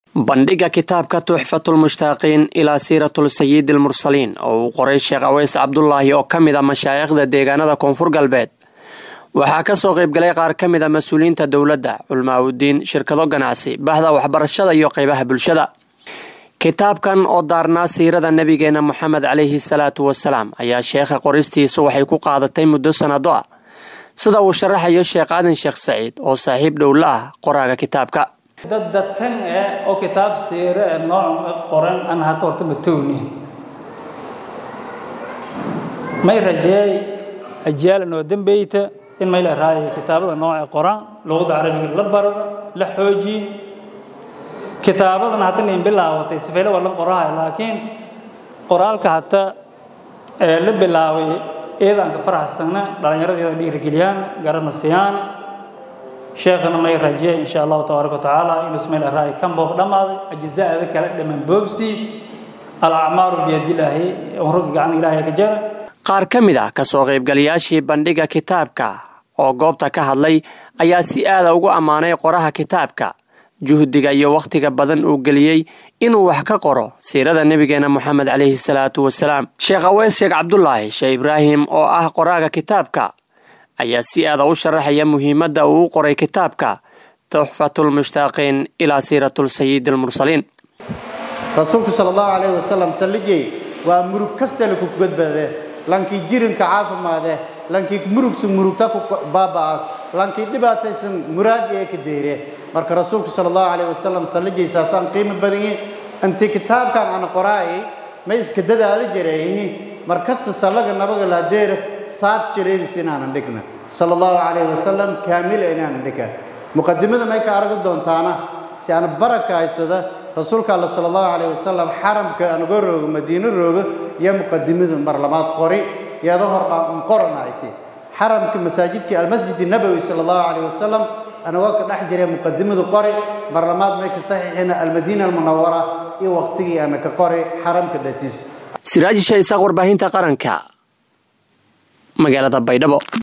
bandhiga kitaabka tuxfatulmushtaaqiin ilaa siiratul sayidi almursaliin oo uu qoray sheekh aweys cabdulaahi oo ka mid a mashaayikhda deegaanada koonfur galbeed waxaa kasoo qaybgalay qaar ka mid a mas-uuliyiinta dowladda culmaaudiin shirkado ganacsi bahda waxbarashada iyo qeybaha bulshada kitaabkan oo daarnaa siirada nabigeena moxamed caleyhi salaatu wasalaam ayaa sheekha qoristiisu waxay ku qaadatay muddo sanado ah sida uu sharaxayo sheekh aadan sheekh saciid oo saaxiib dhowla ah qoraaga kitaabka dad dadkan eh oo kitaab siire ee nooc qoran an hata horta matowni may rajeey ajaal noo dambeyta in may la raayo kitaabada nooca qoran luqada carabiga la barada la xoojiye kitaabadan hata nin bilaawatay sifeyle waa la qorahay laakiin qoraalka hata ee la bilaabay iyadaan ka faraxsana dhallinyaradeeda dhiirigeliyaan garanasiyaan sheekhana may rajeey insha allahu tabaaraka watacaala inuu ismail araa'i kan boob dhammaaday ajzaada kala dhaman boobsi alacmaaru biyadilaahi unrugi gacan ilaahay ka jara qaar ka mid ah kasoo qaybgalayaashii bandhiga kitaabka oo goobta ka hadlay ayaa si aada ugu ammaanay qoraha kitaabka juhdiga iyo wakhtiga badan uu geliyey inuu wax ka qoro siirada nebigeena moxamed caleyhi salaatu wasalaam sheekh aweys sheekh cabdulaahi sheekh ibraahim oo ah qoraaga kitaabka ayaa si aada u sharaxaya muhiimadda uu u qoray kitaabka tuxfatulmushtaaqiin ilaa siiratul sayidi almursaliin rasuulku sala allahu calayhi wasalam salligey waa murug kastale ku badbaadee lankii jirinka caafimaadee lankii murugsan murugta ku baaba'aas lankii dhibaataysan muraad ee ka deere marka rasuulku sala allahu calayhi wasalam salligey saasaan qiimo badanyi intii kitaabkan aan qoraayay ma iska dadaali jareeyi mar kasta sallaga nabaga laadeera saad shaleediis inaanan dhigna sala allahu calayhi wasalam kaamila inaanan dhiga muqadimada may ka aragi doontaana si aan baraka haysada rasuulka alla sala allahu calayhi wasalam xaramka anuga roogo madiino roogo iyo muqadimadu mar labaad qori iyada hordhaan qoranayti xaramka masaajidkii almasjid nabowi sala allahu calayhi wasalam anagoo ka dhex jiray muqadimadu qori mar labaad may ka saxiixina almadiina almunawara iyo waqtigii ana ka qori xaramka dhatiis siraaji shaisaaq warbaahinta qaranka magaalada baydhabo